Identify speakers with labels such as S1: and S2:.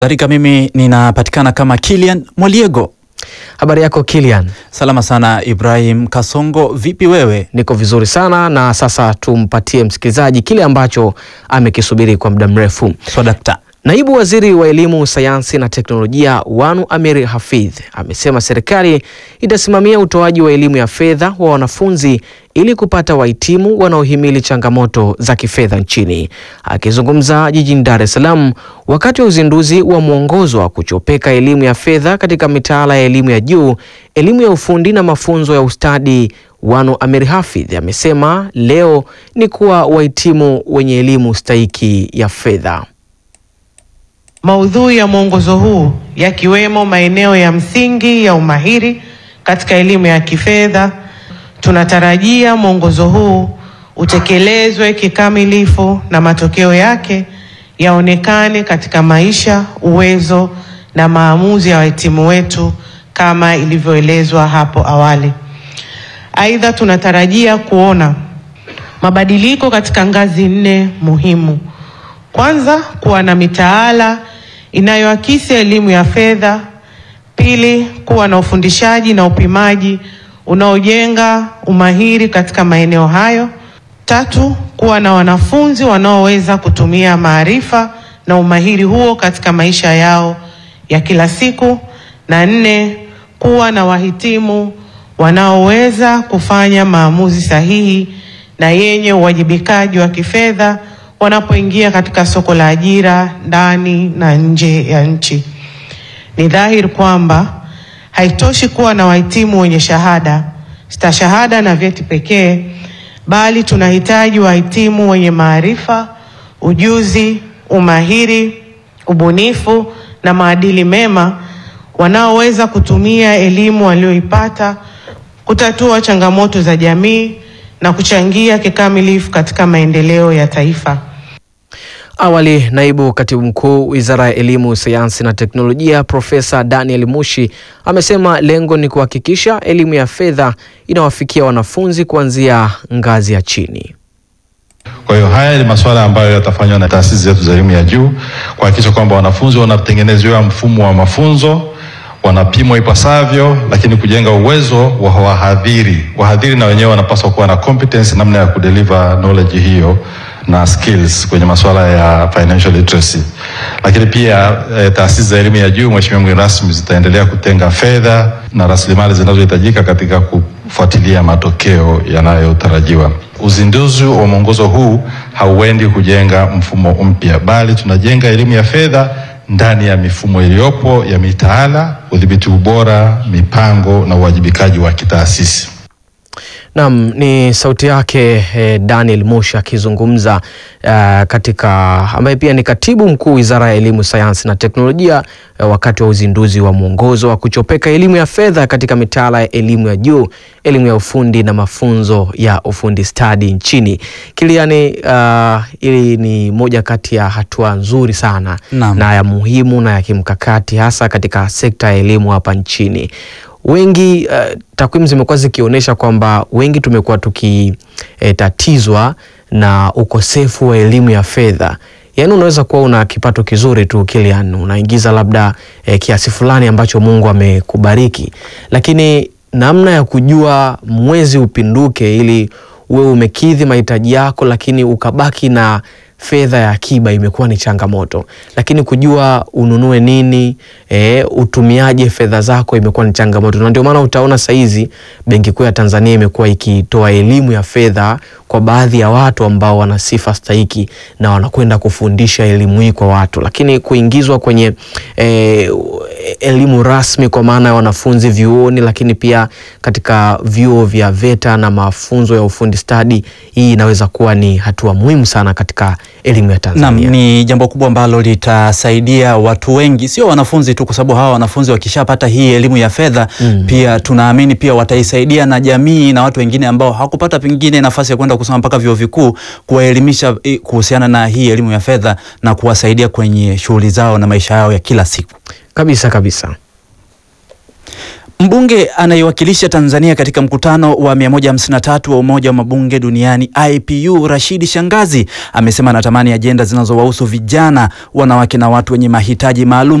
S1: Kadhalika mimi ninapatikana kama Kilian Mwaliego.
S2: Habari yako Kilian?
S1: Salama sana Ibrahim Kasongo, vipi wewe?
S2: Niko vizuri sana na sasa tumpatie msikilizaji kile ambacho amekisubiri kwa muda mrefu.
S1: Swadakta.
S2: Naibu Waziri wa Elimu, Sayansi na Teknolojia Wanu Amir Hafidh amesema serikali itasimamia utoaji wa elimu ya fedha wa wanafunzi ili kupata wahitimu wanaohimili changamoto za kifedha nchini. Akizungumza jijini Dar es Salaam wakati wa uzinduzi wa mwongozo wa kuchopeka elimu ya fedha katika mitaala ya elimu ya juu, elimu ya ufundi na mafunzo ya ustadi, Wanu Amir Hafidh amesema leo ni kuwa wahitimu wenye elimu stahiki ya fedha.
S3: Maudhui ya mwongozo huu yakiwemo maeneo ya msingi ya umahiri katika elimu ya kifedha. Tunatarajia mwongozo huu utekelezwe kikamilifu na matokeo yake yaonekane katika maisha, uwezo na maamuzi ya wahitimu wetu kama ilivyoelezwa hapo awali. Aidha, tunatarajia kuona mabadiliko katika ngazi nne muhimu. Kwanza, kuwa na mitaala inayoakisi elimu ya fedha. Pili, kuwa na ufundishaji na upimaji unaojenga umahiri katika maeneo hayo. Tatu, kuwa na wanafunzi wanaoweza kutumia maarifa na umahiri huo katika maisha yao ya kila siku. Na nne, kuwa na wahitimu wanaoweza kufanya maamuzi sahihi na yenye uwajibikaji wa kifedha wanapoingia katika soko la ajira ndani na nje ya nchi. Ni dhahiri kwamba haitoshi kuwa na wahitimu wenye shahada, stashahada na vyeti pekee, bali tunahitaji wahitimu wenye maarifa, ujuzi, umahiri, ubunifu na maadili mema wanaoweza kutumia elimu walioipata kutatua changamoto za jamii na kuchangia kikamilifu katika maendeleo ya taifa.
S2: Awali, naibu katibu mkuu Wizara ya Elimu, Sayansi na Teknolojia Profesa Daniel Mushi amesema lengo ni kuhakikisha elimu ya fedha inawafikia wanafunzi kuanzia ngazi ya chini.
S4: Kwa hiyo haya ni masuala ambayo yatafanywa na taasisi zetu za elimu ya juu kuhakikisha kwamba wanafunzi wanatengenezewa mfumo wa mafunzo, wanapimwa ipasavyo, lakini kujenga uwezo wa wahadhiri. Wahadhiri na wenyewe wanapaswa kuwa na competence namna ya kudeliver knowledge hiyo na skills kwenye masuala ya financial literacy. Lakini pia e, taasisi za elimu ya juu, Mheshimiwa mgeni rasmi, zitaendelea kutenga fedha na rasilimali zinazohitajika katika kufuatilia matokeo yanayotarajiwa. Uzinduzi wa mwongozo huu hauendi kujenga mfumo mpya, bali tunajenga elimu ya fedha ndani ya mifumo iliyopo ya mitaala, udhibiti ubora, mipango na uwajibikaji wa kitaasisi.
S2: Naam, ni sauti yake eh, Daniel Mushi akizungumza eh, katika ambaye pia ni katibu mkuu Wizara ya Elimu, Sayansi na Teknolojia eh, wakati wa uzinduzi wa mwongozo wa kuchopeka elimu ya fedha katika mitaala ya elimu ya juu, elimu ya ufundi na mafunzo ya ufundi stadi nchini. Kiliani, uh, ili ni moja kati ya hatua nzuri sana
S1: Naam.
S2: na ya muhimu na ya kimkakati hasa katika sekta ya elimu hapa nchini wengi uh, takwimu zimekuwa zikionyesha kwamba wengi tumekuwa tukitatizwa na ukosefu wa elimu ya fedha. Yaani unaweza kuwa una kipato kizuri tu Kilian, unaingiza labda eh, kiasi fulani ambacho Mungu amekubariki, lakini namna ya kujua mwezi upinduke ili uwe umekidhi mahitaji yako, lakini ukabaki na fedha ya akiba imekuwa ni changamoto, lakini kujua ununue nini e, utumiaje fedha zako imekuwa ni changamoto, na ndio maana utaona saizi Benki Kuu ya Tanzania imekuwa ikitoa elimu ya fedha kwa baadhi ya watu ambao wana sifa stahiki na wanakwenda kufundisha elimu hii kwa watu, lakini kuingizwa kwenye e, elimu rasmi kwa maana ya wanafunzi vyuoni, lakini pia katika vyuo vya VETA na mafunzo ya ufundi stadi, hii inaweza kuwa ni hatua muhimu sana katika elimu ya
S1: Naam,
S2: Tanzania.
S1: ni jambo kubwa ambalo litasaidia watu wengi, sio wanafunzi tu, kwa sababu hawa wanafunzi wakishapata hii elimu ya fedha
S2: Mm.
S1: pia tunaamini pia wataisaidia na jamii na watu wengine ambao hawakupata pengine nafasi ya kwenda kusoma mpaka vyuo vikuu, kuwaelimisha eh, kuhusiana na hii elimu ya fedha na kuwasaidia kwenye shughuli zao na maisha yao ya kila siku.
S2: Kabisa kabisa.
S1: Mbunge anayewakilisha Tanzania katika mkutano wa 153 wa Umoja wa Mabunge Duniani IPU, Rashidi Shangazi amesema anatamani ajenda zinazowahusu vijana, wanawake na watu wenye mahitaji maalum